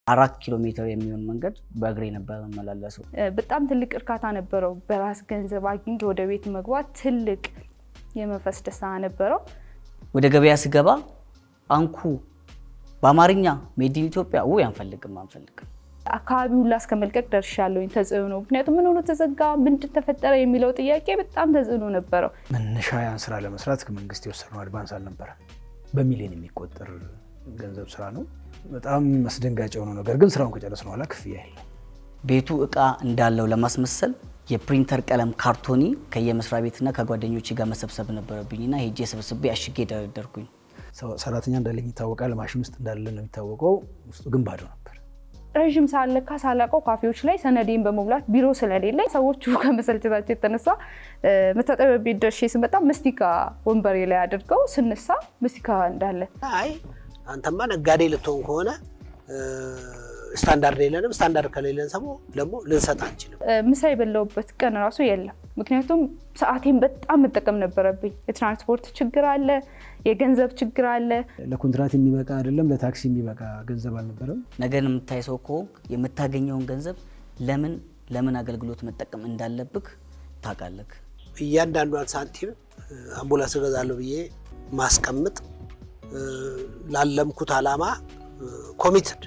አራት ኪሎ ሜትር የሚሆን መንገድ በእግሬ ነበር መመላለሰው። በጣም ትልቅ እርካታ ነበረው። በራስ ገንዘብ አግኝቶ ወደ ቤት መግባት ትልቅ የመንፈስ ደስታ ነበረው። ወደ ገበያ ስገባ አንኩ በአማርኛ ሜዲን ኢትዮጵያ ውይ አንፈልግም አንፈልግም አካባቢ ሁላ እስከ መልቀቅ ደርሻለሁኝ። ተጽዕኖ ምክንያቱም ምን ሆኖ ተዘጋ፣ ምንድን ተፈጠረ የሚለው ጥያቄ በጣም ተጽዕኖ ነበረው። መነሻ ያን ስራ ለመስራት ከመንግስት የወሰነው አድቫንስ አልነበረ። በሚሊዮን የሚቆጠር ገንዘብ ስራ ነው። በጣም አስደንጋጭ የሆነው ነገር ግን ስራውን ከጨረስን በኋላ ክፍያ የለም። ቤቱ እቃ እንዳለው ለማስመሰል የፕሪንተር ቀለም ካርቶኒ ከየመስሪያ ቤትና ከጓደኞች ጋር መሰብሰብ ነበረብኝና ሄጄ ሰብስቤ አሽጌ ደረደርኩኝ። ሰራተኛ እንዳለኝ ይታወቃል። ማሽን ውስጥ እንዳለ ነው የሚታወቀው። ውስጡ ግን ባዶ ነበር። ረዥም ሰዓት ለካ ሳላውቀው ካፌዎች ላይ ሰነዴን በመሙላት ቢሮ ስለሌለኝ ሰዎቹ ከመሰልቸታቸው የተነሳ መታጠቢያ ቤት ደርሼ ስመጣ መስቲካ ወንበሬ ላይ አድርገው ስነሳ መስቲካ እንዳለ አይ አንተማ ነጋዴ ልትሆን ከሆነ ስታንዳርድ የለንም። ስታንዳርድ ከሌለን ሰሞ ደግሞ ልንሰጥ አንችልም። ምሳ የበላሁበት ቀን ራሱ የለም። ምክንያቱም ሰዓቴን በጣም መጠቀም ነበረብኝ። የትራንስፖርት ችግር አለ፣ የገንዘብ ችግር አለ። ለኮንትራት የሚበቃ አይደለም፣ ለታክሲ የሚበቃ ገንዘብ አልነበረም። ነገን የምታይ ሰው ከሆንክ የምታገኘውን ገንዘብ ለምን ለምን አገልግሎት መጠቀም እንዳለብህ ታውቃለህ። እያንዳንዷን ሳንቲም አምቡላንስ እገዛለሁ ብዬ ማስቀምጥ ላለምኩት ዓላማ ኮሚትድ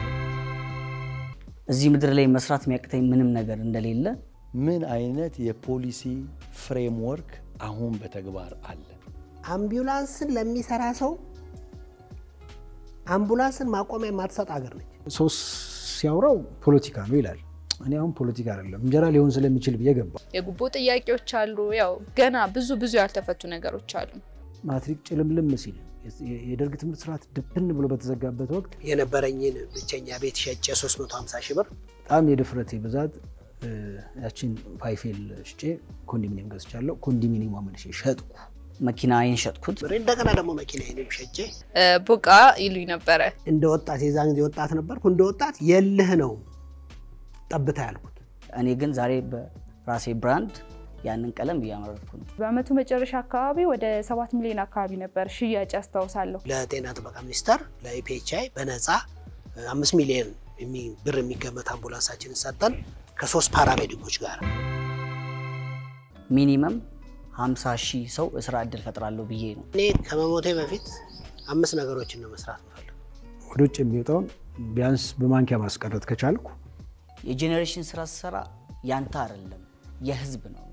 እዚህ ምድር ላይ መስራት የሚያቅተኝ ምንም ነገር እንደሌለ ምን አይነት የፖሊሲ ፍሬምወርክ አሁን በተግባር አለ? አምቡላንስን ለሚሰራ ሰው አምቡላንስን ማቆሚያ የማትሰጥ ሀገር ነች። ሰው ሲያወራው ፖለቲካ ነው ይላል። እኔ አሁን ፖለቲካ አይደለም እንጀራ ሊሆን ስለሚችል ብዬ ገባ። የጉቦ ጥያቄዎች አሉ። ያው ገና ብዙ ብዙ ያልተፈቱ ነገሮች አሉ። ማትሪክ ጭልምልም ሲል የደርግ ትምህርት ስርዓት ድብን ብሎ በተዘጋበት ወቅት የነበረኝን ብቸኛ ቤት ሸጬ 350 ሺህ ብር በጣም የድፍረቴ ብዛት ያችን ፋይፌል ሽጬ ኮንዶሚኒየም ገዝቻለሁ። ኮንዶሚኒየም መልሼ ሸጥኩ። መኪናዬን ሸጥኩት። እንደገና ደግሞ መኪናዬንም ሸጬ ቦቃ ይሉኝ ነበረ። እንደ ወጣት የዛን ጊዜ ወጣት ነበርኩ። እንደ ወጣት የልህ ነው ጠብታ ያልኩት። እኔ ግን ዛሬ በራሴ ብራንድ ያንን ቀለም እያመረትኩ ነው። በአመቱ መጨረሻ አካባቢ ወደ ሰባት ሚሊዮን አካባቢ ነበር ሽያጭ ያስታውሳለሁ። ለጤና ጥበቃ ሚኒስቴር ለኢፒኤችአይ በነፃ አምስት ሚሊዮን ብር የሚገመት አምቡላንሳችንን ሰጠን ከሶስት ፓራሜዲኮች ጋር ሚኒመም 50 ሺህ ሰው ስራ እድል ፈጥራለሁ ብዬ ነው። እኔ ከመሞቴ በፊት አምስት ነገሮችን ነው መስራት ምፈልግ ወደ ውጭ የሚወጣውን ቢያንስ በማንኪያ ማስቀረት ከቻልኩ የጄኔሬሽን ስራ ስሰራ ያንተ አይደለም የህዝብ ነው።